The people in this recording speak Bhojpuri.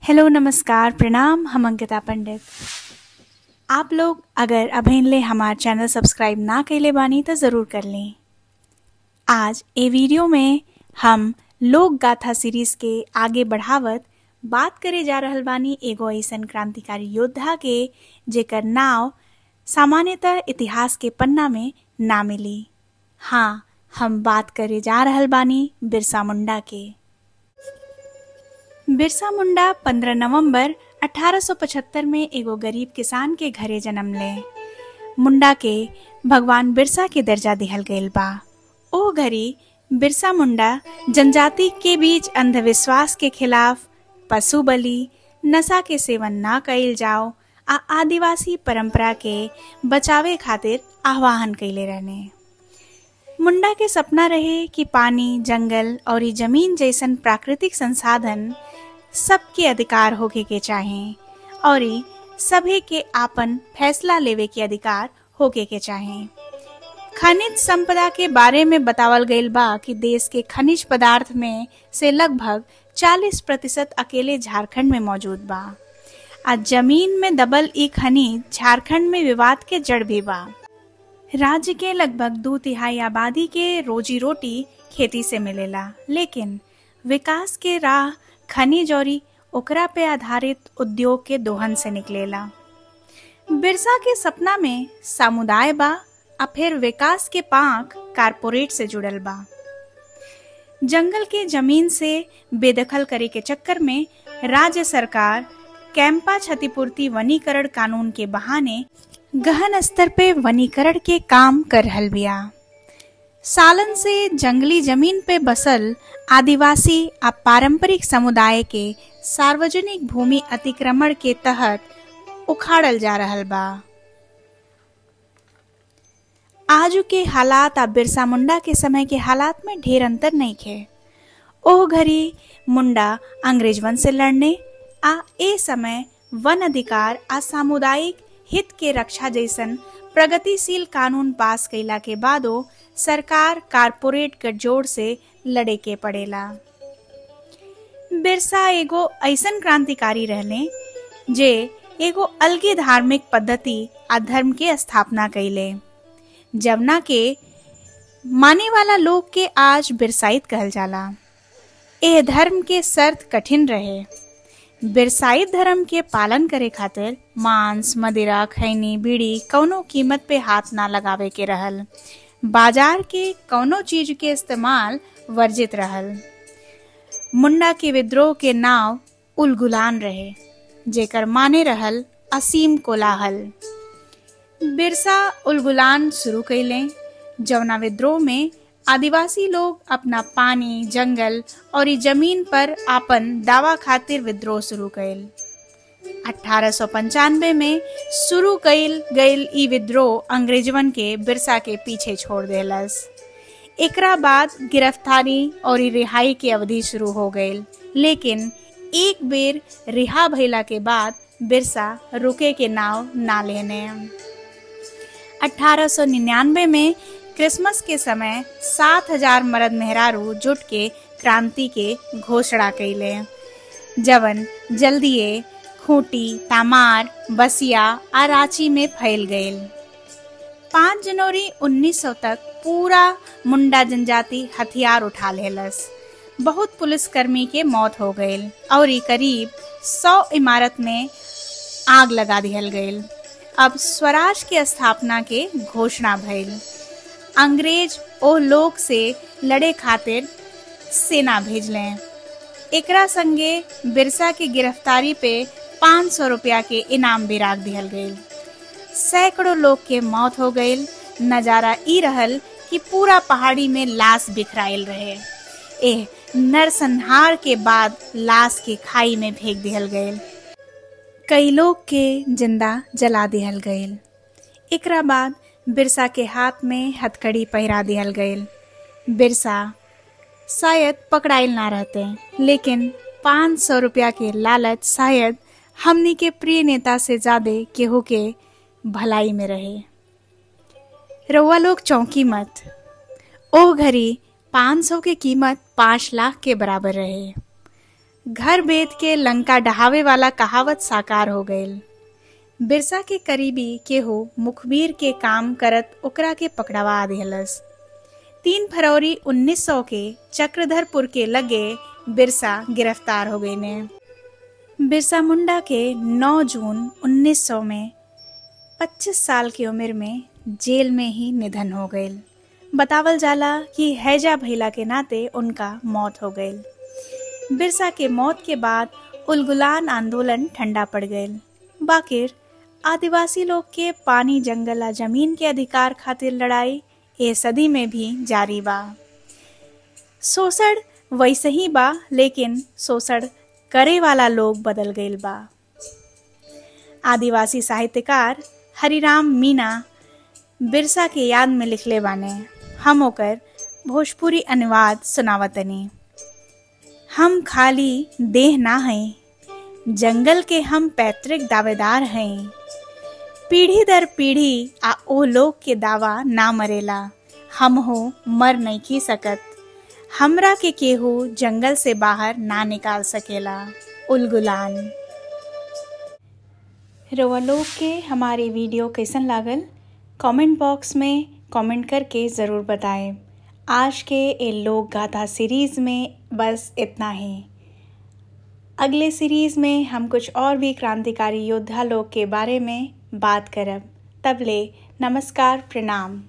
हेलो नमस्कार प्रणाम हम अंकिता पंडित आप लोग अगर अभिन ले हमार चैनल सब्सक्राइब ना कैले बानी तो ज़रूर कर लें आज ए वीडियो में हम लोक गाथा सीरीज के आगे बढ़ावत बात करे जा रहल बानी एगो ऐसन क्रांतिकारी योद्धा के जेकर नाव सामान्यतः इतिहास के पन्ना में ना मिली हाँ हम बात करे जा रहल बानी बिरसा मुंडा के बिरसा मुंडा 15 नवंबर 1875 में एगो गरीब किसान के घरे जन्म ले मुंडा के भगवान बिरसा के दर्जा दिहल गईल बा ओ घड़ी बिरसा मुंडा जनजाति के बीच अंधविश्वास के खिलाफ पशु बलि नशा के सेवन ना कइल जाओ आ आदिवासी परंपरा के बचावे खातिर आह्वान कैले रहने मुंडा के सपना रहे कि पानी जंगल और ई जमीन जैसन प्राकृतिक संसाधन सबके अधिकार होके के चाहे और ई सभी के आपन फैसला लेवे के अधिकार होके के चाहे खनिज संपदा के बारे में बतावल गईल बा कि देश के खनिज पदार्थ में से लगभग 40 प्रतिशत अकेले झारखंड में मौजूद बा आ जमीन में दबल ई खनिज झारखंड में विवाद के जड़ भी बा राज्य के लगभग दो तिहाई आबादी के रोजी रोटी खेती से मिलेला लेकिन विकास के राह खनिज और ओकरा पे आधारित उद्योग के दोहन से निकलेला बिरसा के सपना में समुदाय बा आ फिर विकास के पांख कारपोरेट से जुड़ल बा जंगल के जमीन से बेदखल करे के चक्कर में राज्य सरकार कैंपा क्षतिपूर्ति वनीकरण कानून के बहाने गहन स्तर पे वनीकरण के काम कर रहल बिया सालन से जंगली जमीन पे बसल आदिवासी आ पारंपरिक समुदाय के सार्वजनिक भूमि अतिक्रमण के तहत उखाड़ल जा रहल बा आजू के हालात आ बिरसा मुंडा के समय के हालात में ढेर अंतर नहीं खे ओह घड़ी मुंडा अंग्रेजवन से लड़ने आ ए समय वन अधिकार आ सामुदायिक हित के रक्षा जैसन प्रगतिशील कानून पास कैला के बादो सरकार कारपोरेट गठजोड़ से लड़े के पड़ेला बिरसा एगो ऐसन क्रांतिकारी रहले जे एगो अलगे धार्मिक पद्धति आ धर्म के स्थापना कैले जवना के माने वाला लोग के आज बिरसाइत कहल जाला ए धर्म के शर्त कठिन रहे बिरसाइत धर्म के पालन करे खातिर मांस मदिरा खैनी बीड़ी कौनो कीमत पे हाथ ना लगावे के रहल बाजार के कौनो चीज के इस्तेमाल वर्जित रहल मुंडा के विद्रोह के नाव उलगुलान रहे जेकर माने रहल असीम कोलाहल बिरसा उलगुलान शुरू कैले जवना विद्रोह में आदिवासी लोग अपना पानी जंगल और ई जमीन पर आपन दावा खातिर विद्रोह शुरू कैल अठारह में शुरू कैल गईल ई विद्रोह अंग्रेजवन के बिरसा के पीछे छोड़ देलस एकरा बाद गिरफ्तारी और ई रिहाई की अवधि शुरू हो गईल लेकिन एक बेर रिहा भइला के बाद बिरसा रुके के नाव ना लेने 1899 में क्रिसमस के समय सात हजार मर्द मेहरारू जुट के क्रांति के घोषणा कैले जवन जल्दिए खूंटी तामार बसिया आ रांची में फैल गईल पाँच जनवरी 1900 तक पूरा मुंडा जनजाति हथियार उठा लेलस बहुत पुलिसकर्मी के मौत हो गईल और ई करीब सौ इमारत में आग लगा दिहल गईल अब स्वराज के स्थापना के घोषणा भइल अंग्रेज ओ लोग से लड़े खातिर सेना भेजले एकरा संगे बिरसा की गिरफ्तारी पे 500 रुपया के इनाम भी राख दिहल गईल सैकड़ों लोग के मौत हो गईल नजारा ई रहल कि पूरा पहाड़ी में लाश बिखराइल रहे एह नरसंहार के बाद लाश के खाई में फेंक दिहल गईल कई लोग के जिंदा जला दिहल गईल एकरा बाद बिरसा के हाथ में हथकड़ी पहिरा दिहल गईल बिरसा शायद पकड़ाइल ना रहते लेकिन पाँच सौ रुपया के लालच शायद हमनी के प्रिय नेता से ज्यादा केहू के भलाई में रहे रउआ लोग चौंकी मत ओ घड़ी पाँच सौ के कीमत पाँच लाख के बराबर रहे घर बेद के लंका डहावे वाला कहावत साकार हो गईल बिरसा के करीबी केहू मुखबिर के काम करत ओकरा के पकड़वा दिहलस तीन फरवरी 1900 के चक्रधरपुर के लगे बिरसा गिरफ्तार हो गए ने बिरसा मुंडा के 9 जून 1900 में 25 साल की उम्र में जेल में ही निधन हो गए बतावल जाला कि हैजा भैला के नाते उनका मौत हो गई बिरसा के मौत के बाद उलगुलान आंदोलन ठंडा पड़ गए बाकिर आदिवासी लोग के पानी जंगल आ जमीन के अधिकार खातिर लड़ाई ए सदी में भी जारी बा शोषण वैसे ही बा लेकिन शोषण करे वाला लोग बदल गईल बा आदिवासी साहित्यकार हरिराम मीना बिरसा के याद में लिखले बाने हम ओकर भोजपुरी अनुवाद सुनावतनी हम खाली देह ना हैं जंगल के हम पैतृक दावेदार हैं पीढ़ी दर पीढ़ी आ ओ लोग के दावा ना मरेला हम हो मर नहीं की सकत हमरा के केहू जंगल से बाहर ना निकाल सकेला उलगुलान रोआ लोग के हमारे वीडियो कैसन लागल कमेंट बॉक्स में कमेंट करके ज़रूर बताएं आज के ए लोक गाथा सीरीज़ में बस इतना ही अगले सीरीज़ में हम कुछ और भी क्रांतिकारी योद्धा लोग के बारे में बात करब तब ले नमस्कार प्रणाम